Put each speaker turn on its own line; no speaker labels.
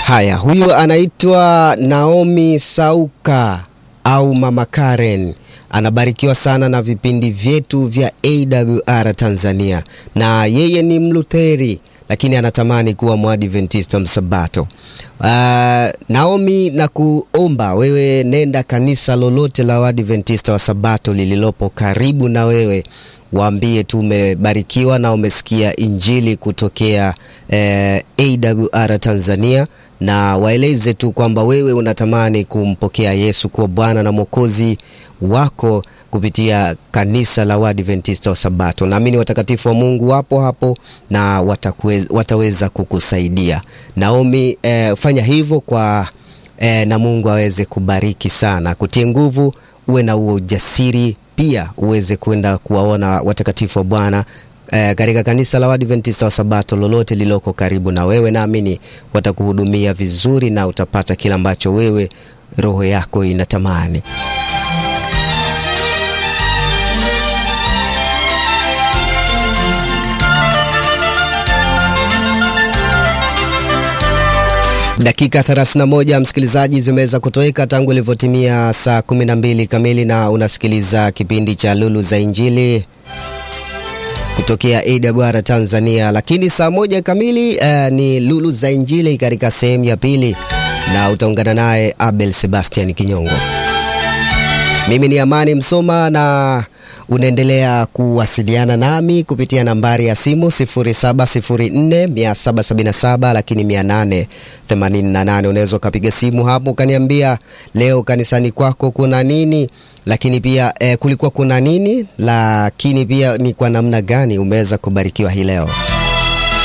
Haya, huyu anaitwa Naomi Sauka au Mama Karen anabarikiwa sana na vipindi vyetu vya AWR Tanzania, na yeye ni Mlutheri lakini anatamani kuwa Mwadventista Msabato. Uh, Naomi, na kuomba wewe, nenda kanisa lolote la Waadventista wa Sabato lililopo karibu na wewe, waambie tu umebarikiwa na umesikia injili kutokea eh, AWR Tanzania na waeleze tu kwamba wewe unatamani kumpokea Yesu kuwa Bwana na Mwokozi wako kupitia kanisa la Waadventista wa Sabato. Naamini watakatifu wa Mungu wapo hapo na watakuweza, wataweza kukusaidia. Naomi, eh, fanya hivyo kwa eh, na Mungu aweze kubariki sana, kutie nguvu, uwe na huo ujasiri pia uweze kwenda kuwaona watakatifu wa Bwana eh, katika kanisa la Waadventista wa Sabato lolote liloko karibu na wewe. Naamini watakuhudumia vizuri na utapata kila ambacho wewe roho yako inatamani. Dakika 31 msikilizaji, zimeweza kutoweka tangu ilivyotimia saa 12 kamili, na unasikiliza kipindi cha Lulu za Injili kutokea AWR Tanzania. Lakini saa moja kamili uh, ni Lulu za Injili katika sehemu ya pili, na utaungana naye Abel Sebastian Kinyongo. Mimi ni Amani Msoma na unaendelea kuwasiliana nami kupitia nambari ya simu 07047777 lakini 888. Unaweza ukapiga simu hapo ukaniambia leo kanisani kwako kuna nini, lakini pia eh, kulikuwa kuna nini, lakini pia ni kwa namna gani umeweza kubarikiwa hii leo.